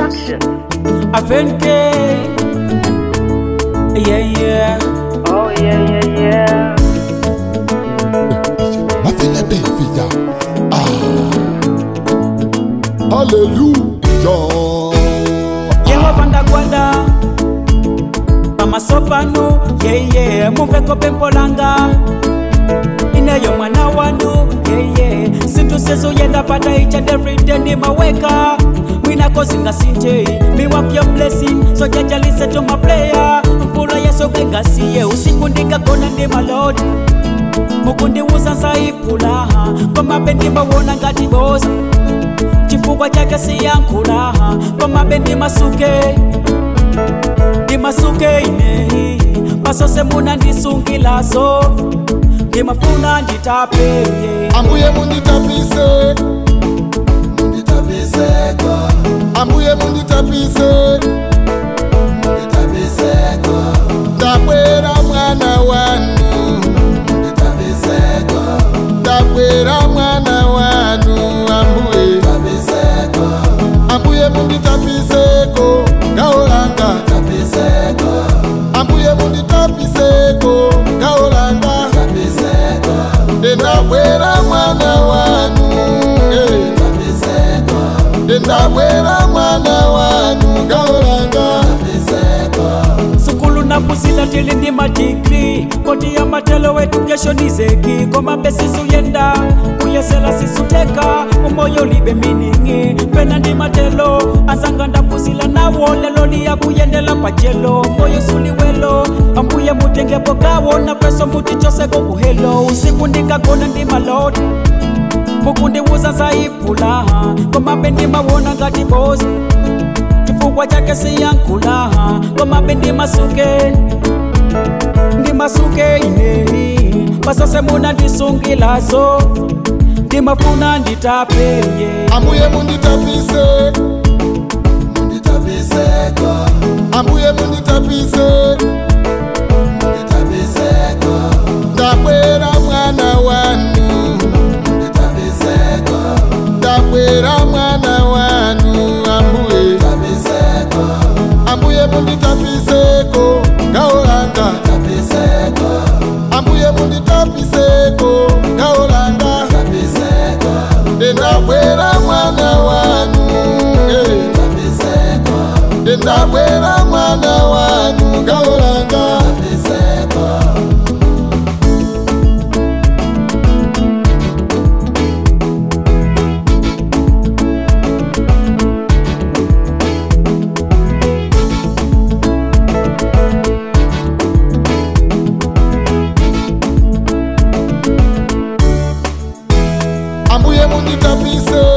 Production. Avenke. Yeah, yeah. Oh yeah, yeah, yeah. Nothing a David. Ah. Hallelujah. Yehova ndagwada pamasopano yeye mumveko pempo langa ineyo mwana wanu yeye sintu sizuyenda pata each and every day ndimaweka mwinako singasinje me want your blessing so jaja listen to my prayer mpula yesu kengasiye usiku ndikagona ndimaloti mukundiwuza nsayiphulaha komabe ndimawona ngati boza chifukwa chake siyankhulaha komabe ndimasuke ndimasuke ineyi pasose muna ndisungilazo ndimafuna nditape Ambuye munditapise. Munditapiseko. Ambuye munditapise. Munditapiseko. Ndakwera mwana wanu. Munditapiseko. Ndakwera mwana wanu ambuye. Munditapiseko. Ambuye munditapiseko. Gaolanga. Tapiseko. Ambuye munditapiseko. Gaolanga. Tapiseko. Ndendabwera mwana wanu. eh. Ndendabwera mwana wanu. Gaolanga. sukulu napusila tili ndi madigri koti ya matelo wetu kesho ni zeki komabe sisuyenda kuyesela sisuteka umoyo libe miningi pena ndi matelo anzanga ndapusila nawo lelo liya kuyendela pachelo moyo suliwelo ambuye mutengepo kawo na peso muti choseko kuhelo usiku ndikagona ndi maloti mukundiwuza nsayiphulaha komabe ndimawona ngati boza chifukwa chake siyankhulaha komabe ndimasuke ndimasuke ineyi pasose muna ndisungilazo ndimafuna nditapeye Ambuye munditapise. Munditapiseko. Ambuye munditapise. Munditapiseko. Ndakwera mwana wanu. Munditapiseko. Ndakwera mwana wanu ambuye. Munditapiseko. Ambuye munditapiseko. Gaolanga. Tapiseko. Ambuye munditapiseko. Gaolanga. Tapiseko. Ndendabwera mwana wanu. eh. Ndendabwera mwana wanu. Gaolanga. Tapiseko. Ambuye munditapise